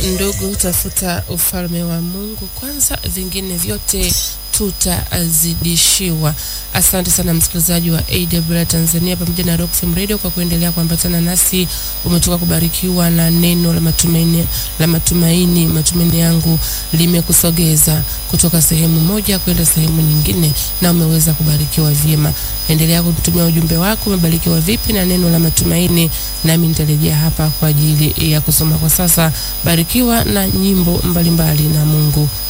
Ndugu, tafuta ufalme wa Mungu kwanza, vingine vyote tutazidishiwa. Asante sana msikilizaji wa AWR Tanzania pamoja na Rock FM Radio kwa kuendelea kuambatana nasi. Umetoka kubarikiwa na neno la matumaini, la matumaini. Matumaini yangu limekusogeza kutoka sehemu moja kwenda sehemu nyingine, na umeweza kubarikiwa vyema. Endelea kutumia ujumbe wako, umebarikiwa vipi na neno la matumaini, nami nitarejea hapa kwa ajili ya kusoma. Kwa sasa, barikiwa na nyimbo mbalimbali mbali na Mungu